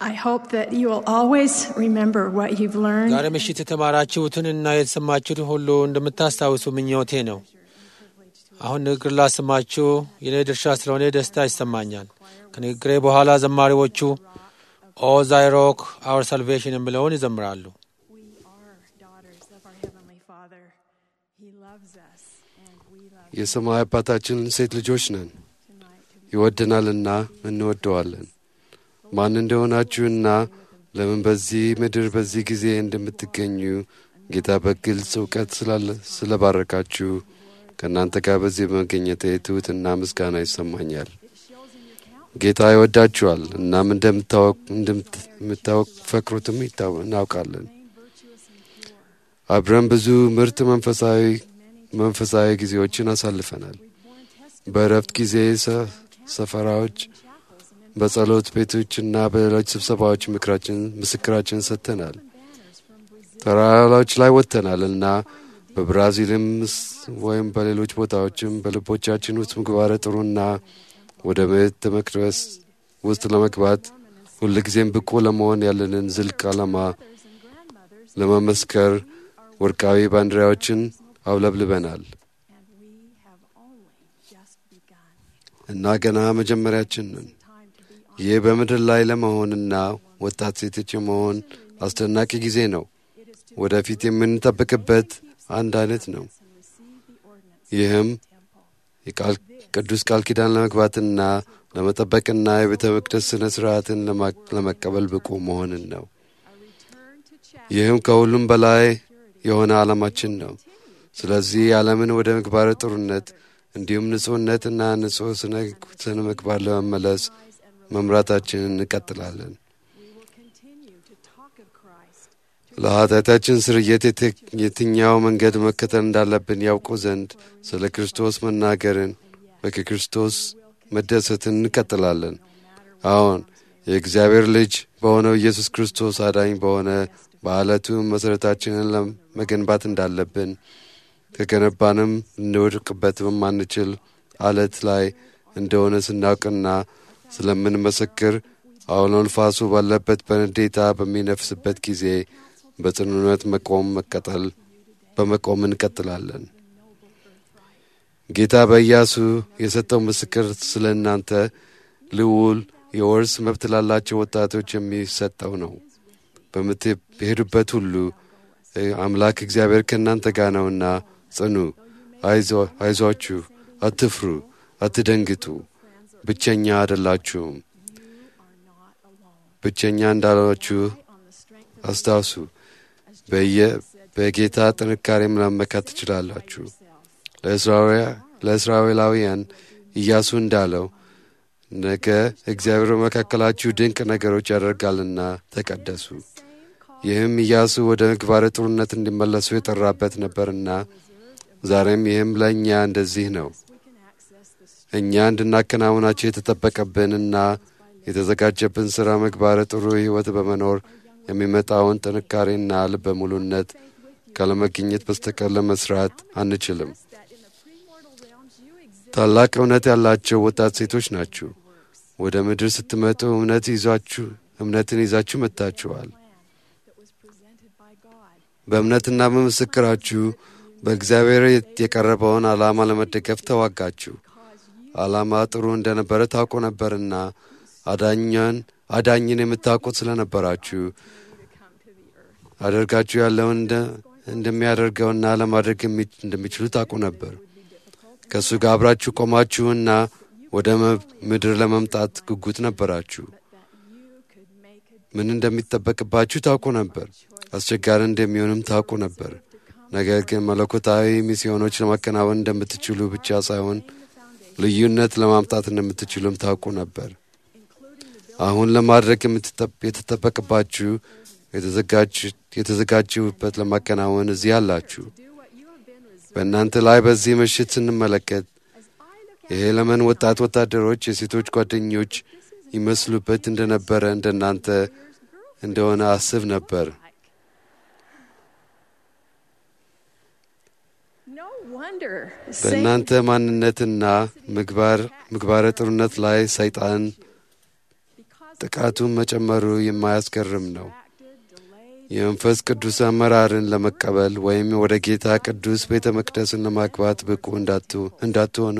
I hope that you will always remember what you've learned. ዛሬ ምሽት የተማራችሁትንና የተሰማችሁትን ሁሉ እንደምታስታውሱ ምኞቴ ነው። አሁን ንግግር ላሰማችሁ የኔ ድርሻ ስለሆነ ደስታ ይሰማኛል። ከንግግሬ በኋላ ዘማሪዎቹ ኦ ዛይሮክ አወር ሳልቬሽን የሚለውን ይዘምራሉ። We are daughters of our Heavenly Father. He loves us, and we love የሰማይ አባታችን ሴት ልጆች ነን፣ tonight to be ይወደናልና እንወደዋለን። ማን እንደሆናችሁና ለምን በዚህ ምድር በዚህ ጊዜ እንደምትገኙ ጌታ በግልጽ እውቀት ስላለ- ስለባረካችሁ ከእናንተ ጋር በዚህ በመገኘቴ ትሑትና ምስጋና ይሰማኛል። ጌታ ይወዳችኋል። እናም እንደምታወቅ- እንደምታፈቅሩትም ይታወ- እናውቃለን። አብረን ብዙ ምርጥ መንፈሳዊ መንፈሳዊ ጊዜዎችን አሳልፈናል። በእረፍት ጊዜ ሰ- ሰፈራዎች፣ በጸሎት ቤቶችና በሌሎች ስብሰባዎች ምክራችን ምስክራችን ሰጥተናል። ተራራዎች ላይ ወጥተናል እና በብራዚልም ስ- ወይም በሌሎች ቦታዎችም በልቦቻችን ውስጥ ምግባረ ጥሩና ወደ ቤተ መቅደስ ውስጥ ለመግባት ሁልጊዜም ብቁ ለመሆን ያለንን ዝልቅ ዓላማ ለመመስከር ወርቃዊ ባንዲራዎችን አውለብልበናል and we have only just begun. እና ገና መጀመሪያችን ነን። Time to be on. ይህ በምድር ላይ ለመሆንና ወጣት ሴቶች የመሆን አስደናቂ ጊዜ ነው። It is to ወደፊት የምንጠብቅበት አንድ አይነት ነው። and receive the ordinance ይህም temple. የቃል ቅዱስ ቃል ኪዳን ለመግባትና ለመጠበቅና የቤተ መቅደስ ሥነ ሥርዓትን ለማ- ለመቀበል ብቁ መሆንን ነው። A return to chapter ይህም ከሁሉም በላይ የሆነ ዓላማችን ነው። ስለዚህ ዓለምን ወደ ምግባረ ጥሩነት እንዲሁም ንጹሕነትና ንጹሕ ስነ ስነ ምግባር ለመመለስ መምራታችንን እንቀጥላለን። we will continue to talk of Christ. ለኃጢአታችን ስርየት የት- የትኛው መንገድ መከተል እንዳለብን ያውቁ ዘንድ ስለ ክርስቶስ መናገርን በክርስቶስ መደሰትን እንቀጥላለን። አዎን የእግዚአብሔር ልጅ በሆነው ኢየሱስ ክርስቶስ አዳኝ በሆነ በዓለቱ መሠረታችንን ለመገንባት እንዳለብን ከገነባንም ልንወድቅበት በማንችል አለት ላይ እንደሆነ ስናውቅና ስለምንመሰክር አውሎ ንፋሱ ባለበት በንዴታ በሚነፍስበት ጊዜ በጽኑነት መቆም መቀጠል በመቆም እንቀጥላለን። ጌታ በኢያሱ የሰጠው ምስክር ስለ እናንተ ልዑል የወርስ መብት ላላቸው ወጣቶች የሚሰጠው ነው። በምትሄዱበት ሁሉ እ፣ አምላክ እግዚአብሔር ከእናንተ ጋር ነውና ጽኑ፣ አይዞ- አይዟችሁ፣ አትፍሩ፣ አትደንግጡ፣ ብቸኛ አይደላችሁም። ብቸኛ እንዳላችሁ On the strength of አስታውሱ። በየ- በጌታ ጥንካሬም ለመመካት ትችላላችሁ። ለእስራኤላ- ለእስራኤላውያን ኢያሱ እንዳለው ነገ እግዚአብሔር በመካከላችሁ ድንቅ ነገሮች ያደርጋልና ተቀደሱ። ይህም ኢያሱ ወደ ምግባረ ጥሩነት እንዲመለሱ የጠራበት ነበርና ዛሬም ይህም ለእኛ እንደዚህ ነው። እኛ እንድናከናውናቸው የተጠበቀብንና የተዘጋጀብን ሥራ ምግባረ ጥሩ ሕይወት በመኖር የሚመጣውን ጥንካሬና ልበ ሙሉነት ካለመገኘት በስተቀር ለመስራት አንችልም። ታላቅ እውነት ያላቸው ወጣት ሴቶች ናችሁ። ወደ ምድር ስትመጡ እምነት ይዛችሁ እምነትን ይዛችሁ መጥታችኋል። that was presented by God. በእምነትና በምስክራችሁ በእግዚአብሔር የቀረበውን ዓላማ ለመደገፍ ተዋጋችሁ። ዓላማ ጥሩ እንደነበረ ታውቁ ነበርና አዳኛን አዳኝን የምታውቁት ስለነበራችሁ አደርጋችሁ ያለውን እንደ- እንደሚያደርገውና ለማድረግ የሚ- እንደሚችሉ ታውቁ ነበር። ከእሱ ጋር አብራችሁ ቆማችሁና ወደ መ- ምድር ለመምጣት ጉጉት ነበራችሁ። ምን እንደሚጠበቅባችሁ ታውቁ ነበር። አስቸጋሪ እንደሚሆንም ታውቁ ነበር። ነገር ግን መለኮታዊ ሚስዮኖች ለማከናወን እንደምትችሉ ብቻ ሳይሆን ልዩነት ለማምጣት እንደምትችሉም ታውቁ ነበር። አሁን ለማድረግ የምትጠብ- የተጠበቅባችሁ የተዘጋጅ- የተዘጋጁበት ለማከናወን እዚህ አላችሁ። በእናንተ ላይ በዚህ ምሽት ስንመለከት የሄለመን ወጣት ወታደሮች የሴቶች ጓደኞች ይመስሉበት እንደነበረ እንደናንተ እንደሆነ አስብ ነበር። No wonder Satan በእናንተ ማንነትና ምግባር ምግባረ ጥሩነት ላይ ሰይጣን ጥቃቱን መጨመሩ የማያስገርም ነው። የመንፈስ ቅዱስ አመራርን ለመቀበል ወይም ወደ ጌታ ቅዱስ ቤተ መቅደስን ለማግባት ብቁ እንዳትሆኑ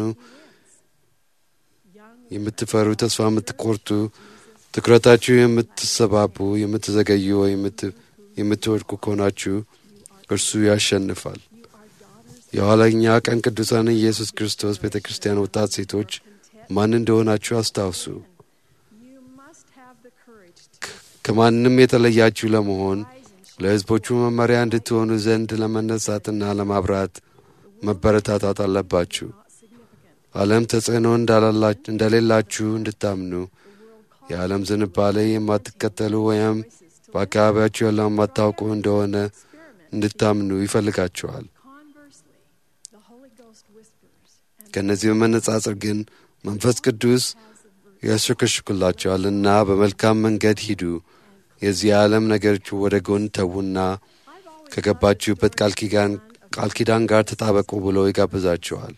የምትፈሩ፣ ተስፋ የምትቆርጡ፣ ትኩረታችሁ የምትሰባቡ፣ የምትዘገዩ ወይም የምትወድቁ ከሆናችሁ እርሱ ያሸንፋል። የኋለኛ ቀን ቅዱሳን ኢየሱስ ክርስቶስ ቤተ ክርስቲያን ወጣት ሴቶች ማን እንደሆናችሁ አስታውሱ። ከማንም የተለያችሁ ለመሆን ለሕዝቦቹ መመሪያ እንድትሆኑ ዘንድ ለመነሳትና ለማብራት መበረታታት አለባችሁ። ዓለም ተጽዕኖ እንደሌላችሁ እንድታምኑ የዓለም ዝንባሌ የማትከተሉ ወይም በአካባቢያችሁ ያለው የማታውቁ እንደሆነ እንድታምኑ ይፈልጋችኋል። ከእነዚህ በመነጻጸር ግን መንፈስ ቅዱስ ያሸከሽኩላቸዋልና በመልካም መንገድ ሂዱ፣ የዚህ ዓለም ነገሮች ወደ ጎን ተዉና ከገባችሁበት ቃል ኪዳን ጋር ተጣበቁ ብሎ ይጋብዛችኋል።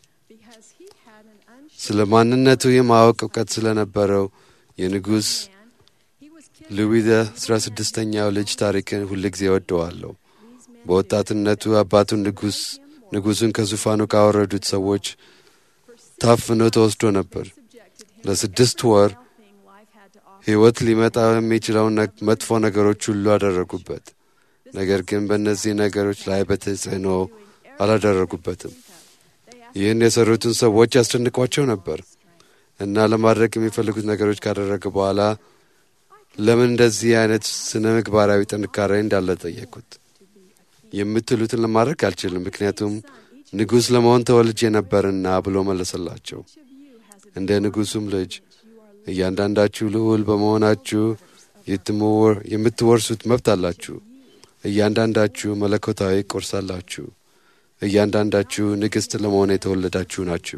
ስለ ማንነቱ የማወቅ እውቀት ስለነበረው የንጉሥ ሉዊ አስራ ስድስተኛው ልጅ ታሪክን ሁልጊዜ ወደዋለሁ። በወጣትነቱ አባቱን ንጉሥ ንጉሡን ከዙፋኑ ካወረዱት ሰዎች ታፍኖ ተወስዶ ነበር። ለስድስት ወር ሕይወት ሊመጣ የሚችለውን መጥፎ ነገሮች ሁሉ አደረጉበት። ነገር ግን በእነዚህ ነገሮች ላይ በተጽዕኖ አላደረጉበትም። ይህን የሰሩትን ሰዎች ያስጨንቋቸው ነበር እና ለማድረግ የሚፈልጉት ነገሮች ካደረገ በኋላ ለምን እንደዚህ አይነት ስነ ምግባራዊ ጥንካሬ እንዳለ ጠየቁት። የምትሉትን ለማድረግ አልችልም፣ ምክንያቱም ንጉሥ ለመሆን ተወልጄ ነበርና ብሎ መለሰላቸው። እንደ ንጉሡም ልጅ እያንዳንዳችሁ ልዑል በመሆናችሁ የምትወርሱት መብት አላችሁ። እያንዳንዳችሁ መለኮታዊ ቁርስ አላችሁ። እያንዳንዳችሁ ንግሥት ለመሆን የተወለዳችሁ ናችሁ።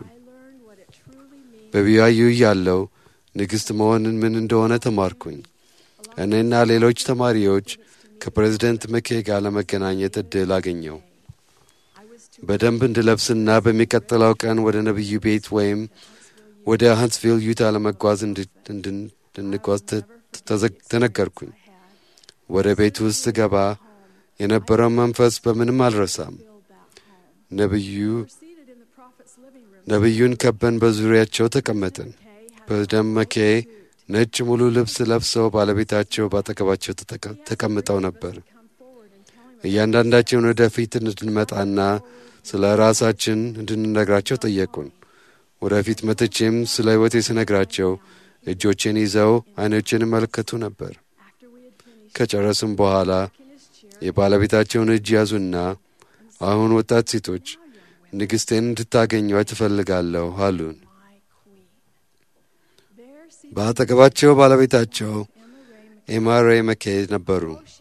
በቢያዩ ያለው ንግሥት መሆንን ምን እንደሆነ ተማርኩኝ። እኔና ሌሎች ተማሪዎች ከፕሬዝደንት መኬ ጋር ለመገናኘት ዕድል አገኘው። በደንብ እንድለብስና በሚቀጥለው ቀን ወደ ነቢዩ ቤት ወይም ወደ ሃንስቪል ዩታ ለመጓዝ እንድንጓዝ ተነገርኩኝ። ወደ ቤት ውስጥ ገባ የነበረው መንፈስ በምንም አልረሳም። ነቢዩ ነቢዩን ከበን በዙሪያቸው ተቀመጥን። ፕሬዝደንት መኬ ነጭ ሙሉ ልብስ ለብሰው ባለቤታቸው ባጠገባቸው ተቀምጠው ነበር። እያንዳንዳቸውን ወደፊት እንድንመጣና ስለ ራሳችን እንድንነግራቸው ጠየቁን። ወደፊት መጥቼም ስለ ሕይወቴ ስነግራቸው እጆቼን ይዘው ዓይኖቼን ይመለከቱ ነበር። ከጨረስም በኋላ የባለቤታቸውን እጅ ያዙና አሁን ወጣት ሴቶች ንግሥቴን እንድታገኟት ትፈልጋለሁ አሉን። በአጠገባቸው ባለቤታቸው ኤማሬ መኬድ ነበሩ።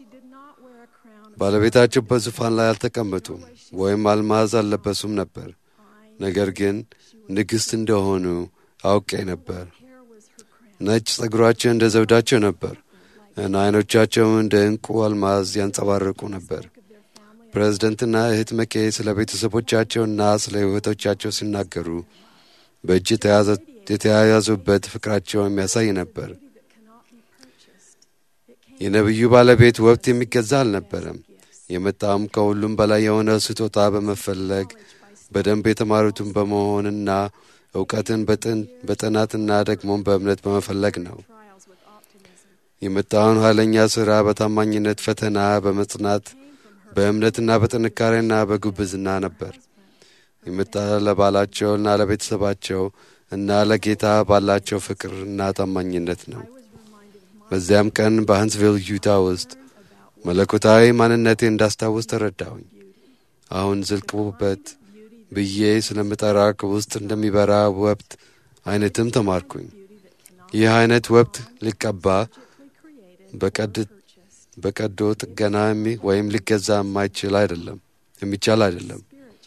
ባለቤታቸው በዙፋን ላይ አልተቀመጡም ወይም አልማዝ አልለበሱም ነበር። ነገር ግን ንግሥት እንደሆኑ አውቄ ነበር። ነጭ ጸጉራቸው እንደ ዘውዳቸው ነበር እና ዓይኖቻቸው እንደ ዕንቁ አልማዝ ያንጸባርቁ ነበር። ፕሬዝደንትና እህት መኬ ስለ ቤተሰቦቻቸውና ስለ ሕይወቶቻቸው ሲናገሩ በእጅ የተያያዙበት ፍቅራቸው የሚያሳይ ነበር። የነቢዩ ባለቤት ወቅት የሚገዛ አልነበረም። የመጣውም ከሁሉም በላይ የሆነ ስጦታ በመፈለግ በደንብ የተማሩትን በመሆንና እውቀትን በጥናትና ደግሞም በእምነት በመፈለግ ነው። የመጣውን ኃይለኛ ሥራ በታማኝነት ፈተና በመጽናት በእምነትና በጥንካሬና በጉብዝና ነበር። የመጣ ለባላቸውና ለቤተሰባቸው እና ለጌታ ባላቸው ፍቅርና ታማኝነት ነው። በዚያም ቀን በሃንስቪል ዩታ ውስጥ መለኮታዊ ማንነቴ እንዳስታውስ ተረዳሁኝ። አሁን ዝልቅ ውበት ብዬ ስለምጠራ ውስጥ እንደሚበራ ወብት አይነትም ተማርኩኝ። ይህ አይነት ወብት ሊቀባ በቀዶ ጥገና ወይም ሊገዛ የማይችል አይደለም የሚቻል አይደለም።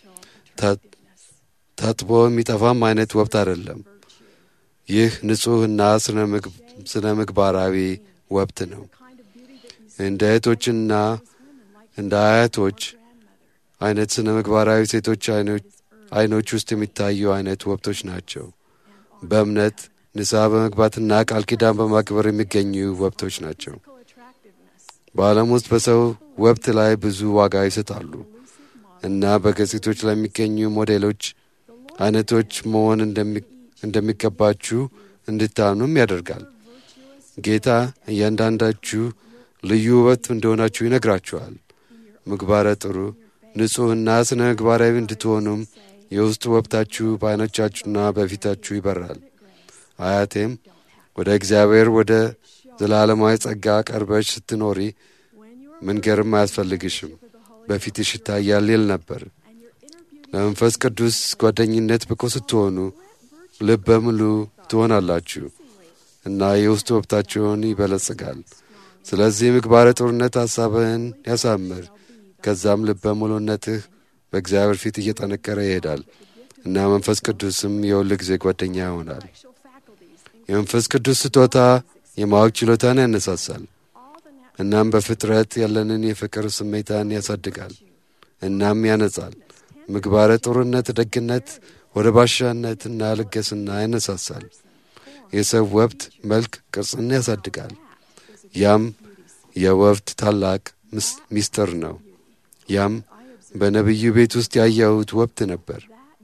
ታጥቦ የሚጠፋም አይነት ወብት አይደለም። ይህ ንጹሕና ስነ ምግባራዊ ወብት ነው። እንደ እህቶችና እንደ አያቶች አይነት ስነ ምግባራዊ ሴቶች አይኖች ውስጥ የሚታዩ አይነት ወብቶች ናቸው። በእምነት ንስሐ በመግባትና ቃል ኪዳን በማክበር የሚገኙ ወብቶች ናቸው። physical attractiveness, በዓለም ውስጥ በሰው ወብት ላይ ብዙ ዋጋ ይሰጣሉ እና በገጽቶች ላይ የሚገኙ ሞዴሎች አይነቶች መሆን እንደሚ- እንደሚገባችሁ እንድታምኑም ያደርጋል። ጌታ እያንዳንዳችሁ ልዩ ውበት እንደሆናችሁ ይነግራችኋል። ምግባረ ጥሩ ንጹሕና ስነ ምግባራዊ እንድትሆኑም የውስጥ ወብታችሁ በዓይኖቻችሁና በፊታችሁ ይበራል። አያቴም ወደ እግዚአብሔር ወደ ዘላለማዊ ጸጋ ቀርበሽ ስትኖሪ መንገርም አያስፈልግሽም፣ በፊትሽ ይታያል ይል ነበር። ለመንፈስ ቅዱስ ጓደኝነት ብቁ ስትሆኑ ልበ ሙሉ ትሆናላችሁ እና የውስጥ ወብታችሁን ይበለጽጋል። ስለዚህ ምግባረ ጥሩነት ሐሳብህን ያሳምር። ከዛም ልበ ሙሉነትህ በእግዚአብሔር ፊት እየጠነከረ ይሄዳል እና መንፈስ ቅዱስም የሁል ጊዜ ጓደኛ ይሆናል። sexual faculties, የመንፈስ ቅዱስ ስጦታ የማወቅ ችሎታን ያነሳሳል። እናም በፍጥረት ያለንን የፍቅር ስሜታን ያሳድጋል እናም ያነጻል። ምግባረ ጥሩነት፣ ደግነት ወደ ባሻነትና ልገስና ያነሳሳል። የሰው ወብት መልክ ቅርጽን ያሳድጋል። ያም የወብት ታላቅ ምስ- ሚስጥር ነው። ያም በነቢዩ ቤት ውስጥ ያየሁት ወብት ነበር።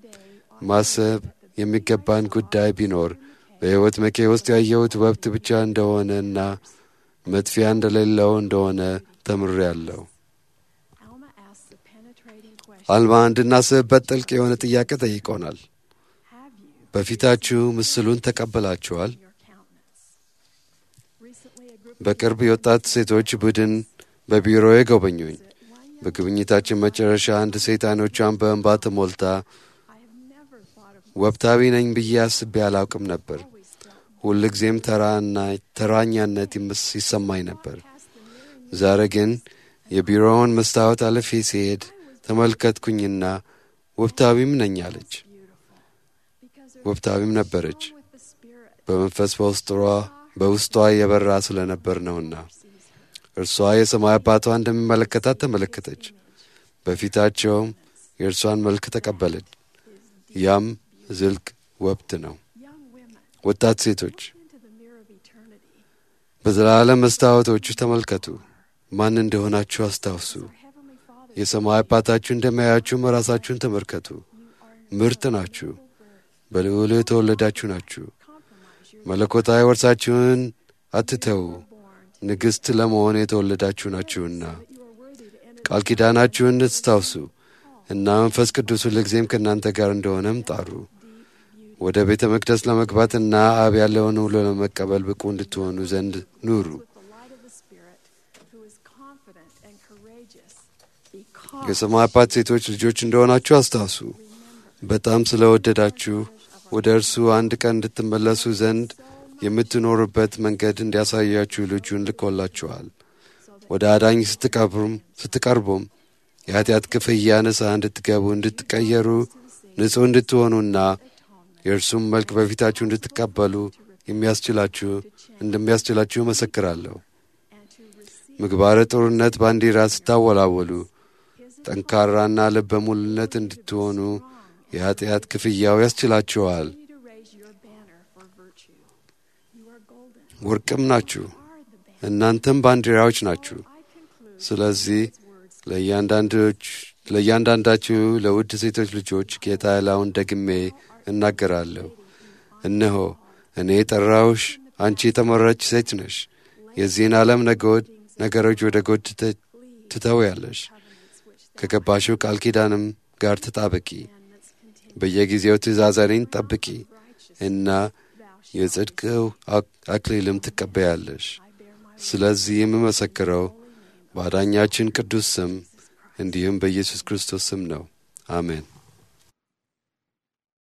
ማሰብ የሚገባን ጉዳይ ቢኖር በሕይወት መኬ ውስጥ ያየሁት ወብት ብቻ እንደሆነ እና መጥፊያ እንደሌለው እንደሆነ ተምሬያለሁ። Alma asks a penetrating question. አልማ እንድናስብበት ጥልቅ የሆነ ጥያቄ ጠይቆናል። Have you በፊታችሁ ምስሉን ተቀበላችኋል? your countenance? Recently, a group በቅርብ የወጣት ሴቶች ቡድን በቢሮዬ ጎበኙኝ። በጉብኝታችን መጨረሻ አንድ ሴት አይኖቿን በእንባ ተሞልታ I have never thought of ወብታዊ ነኝ ብዬ አስቤ አላውቅም ነበር። always felt ሁል ጊዜም ተራና ተራኛነት ይመስ- ይሰማኝ ነበር። past the nearing ዛሬ ግን የቢሮውን መስታወት አልፌ ሲሄድ ተመልከትኩኝና ወብታዊም ነኝ አለች። because there's ወብታዊም ነበረች። with the spirit በመንፈስ በውስጧ በውስጧ የበራ ስለነበር ነውና እርሷ የሰማይ አባቷ እንደሚመለከታት ተመለከተች። በፊታቸውም የእርሷን መልክ ተቀበለች። ያም ዝልቅ ወብት ነው። young women ወጣት ሴቶች into the mirror of eternity. በዘላለም መስታወቶቹ ተመልከቱ። ማን እንደሆናችሁ አስታውሱ። Heavenly Father, የሰማይ አባታችሁ እንደሚያያችሁም ራሳችሁን ተመልከቱ። ምርጥ ናችሁ። በልዑል የተወለዳችሁ ናችሁ። compromise your መለኮታዊ ወርሳችሁን አትተዉ። ንግሥት ለመሆን የተወለዳችሁ ናችሁና you are worthy to enter ቃል ኪዳናችሁን አስታውሱ እና መንፈስ ቅዱስ ሁልጊዜም ከእናንተ ጋር እንደሆነም ጣሩ። ወደ ቤተ መቅደስ ለመግባትና አብ ያለውን ሁሉ ለመቀበል ብቁ እንድትሆኑ ዘንድ ኑሩ። with the light of the Spirit, who is confident and courageous, because የሰማይ አባት ሴቶች ልጆች እንደሆናችሁ አስታውሱ። በጣም ስለወደዳችሁ ወደ እርሱ አንድ ቀን እንድትመለሱ ዘንድ የምትኖሩበት መንገድ እንዲያሳያችሁ ልጁን ልኮላችኋል። ወደ አዳኝ ስትቀርቡም ስትቀርቡም የኃጢአት ክፍያ ንስሐ እንድትገቡ እንድትቀየሩ፣ ንጹሕ እንድትሆኑና የእርሱም መልክ በፊታችሁ እንድትቀበሉ የሚያስችላችሁ እንደሚያስችላችሁ እመሰክራለሁ። and to receive ምግባረ ጥሩነት ባንዲራ ስታወላወሉ ጠንካራና ልበ ሙሉነት እንድትሆኑ የኃጢአት ክፍያው ያስችላችኋል። you to raise your banner for virtue. You are golden. ወርቅም ናችሁ፣ Are the banner. እናንተም ባንዲራዎች ናችሁ። I conclude ስለዚህ words ለእያንዳንዶች ለእያንዳንዳችሁ ለውድ ሴቶች ልጆች ጌታ ያለውን ደግሜ እናገራለሁ። እነሆ እኔ ጠራውሽ፣ አንቺ የተመረች ሴት ነሽ። የዚህን ዓለም ነገድ ነገሮች ወደ ጎድ ትተ- ትተውያለሽ። ከገባሽው ቃል ኪዳንም ጋር ተጣበቂ። በየጊዜው ትእዛዛኔን ጠብቂ እና የጽድቅው አክ- አክሊልም ትቀበያለሽ። ስለዚህ የምመሰክረው በአዳኛችን ቅዱስ ስም እንዲሁም በኢየሱስ ክርስቶስ ስም ነው። አሜን።